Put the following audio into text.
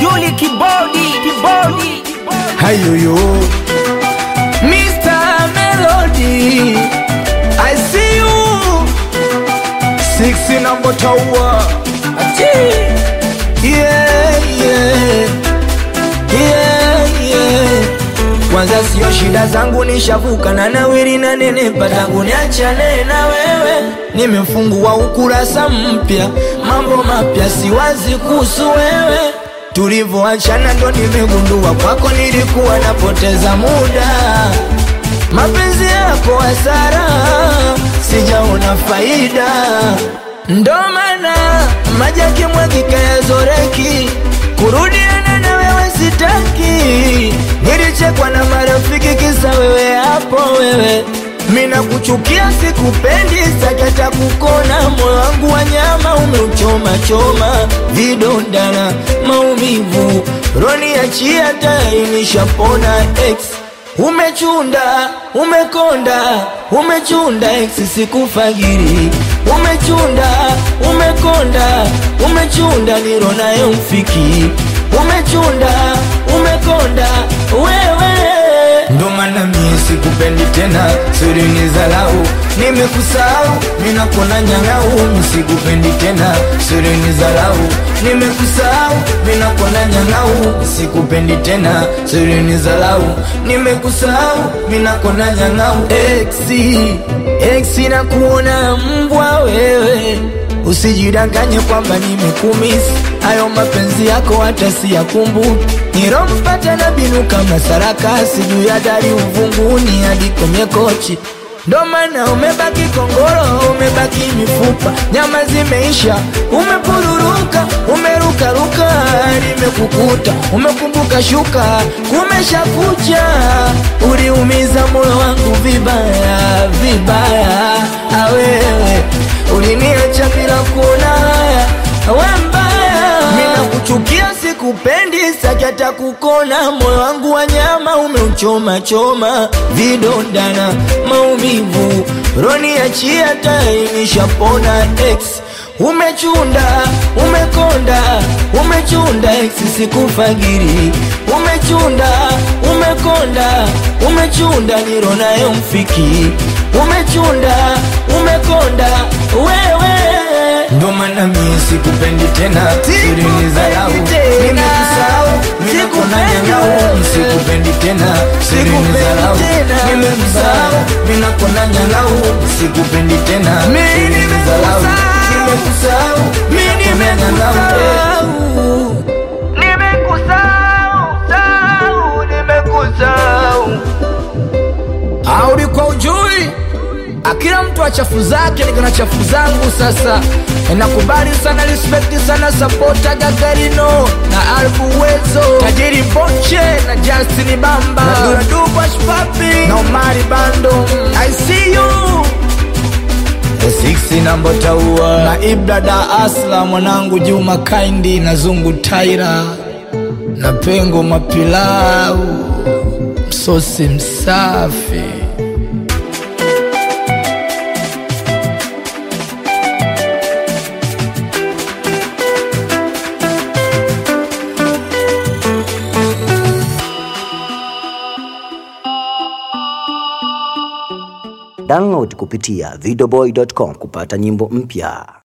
Duli kibodi, kibodi. Hayoyo Mr. Melody I see you Six number tower Yeah, yeah Yeah, yeah Kwanza sio shida zangu nishavuka na nawiri na nenepa tangu niachane na wewe Nimefungua ukurasa mpya mambo mapya siwazi kuhusu wewe Tulivyoachana ndo nimegundua kwako nilikuwa napoteza muda mapenzi yako hasara, sijaona faida, ndo maana maji yakimwagika yazoreki, kurudiana na wewe sitaki. Nilichekwa na marafiki kisa wewe hapo wewe mina kuchukia sikupendi, sakata kukona, moyo wangu wa nyama umeuchoma choma, vidonda na maumivu, roni achia tayari nishapona ex Umechunda, umekonda, umechunda eksi sikufagiri. Umechunda, umekonda, umechunda niro nayo mfiki. Umechunda, umekonda, wewe ndo maana mie sikupendi tena, siri ni zalau, nimekusahau, minakona nyang'au, misikupendi tena, siri ni zalau, nimekusahau, minakona nyang'au, sikupendi tena, siri ni zalau, nimekusahau, minakona nyang'au, exi, exi na kuona mbwa wewe Usijidanganye kwamba nimekumisi hayo mapenzi yako hata siyakumbuki. Nilompata na binu kama sarakasi juu ya dari uvunguni hadi kwenye kochi, ndo maana umebaki kongoro, umebaki mifupa, nyama zimeisha, umepururuka, umerukaruka, nimekukuta, umekumbuka shuka, kumesha kucha, uliumiza moyo wangu vibaya vibaya, awewe uliniacha bila kuona haya, we mbaya, mina kuchukia sikupendi, sakata kukona, moyo wangu wa nyama umeuchoma choma, vidonda na maumivu, roni achia tayari nishapona ex Umechunda, umekonda, umechunda ex sikufagiri. Umechunda, umekonda, umechunda niro nayo mfiki. Umechunda, umekonda, wewe ndo maana mie sikupendi tena, siri ni zalau, nimekusahau, minakona nyang'au, sikupendi tena, siri ni zalau, nimekusahau, minakona nyang'au, sikupendi tena, siri ni zalau, nimekusahau, minakona nyang'au, nimekusahau, sahau, nimekusahau Audi kwa ujui akila mtu achafu zake niko na chafu zangu sasa nakubali sana respect sana sapota gagarino na albu wezo tajiri boche na justin bamba na duradubashpapi na omari bando i see you Siksi nambo taua na ibrada asla mwanangu juma kaindi na zungu taira na pengo mapilau msosi msafi Download kupitia videoboy.com kupata nyimbo mpya.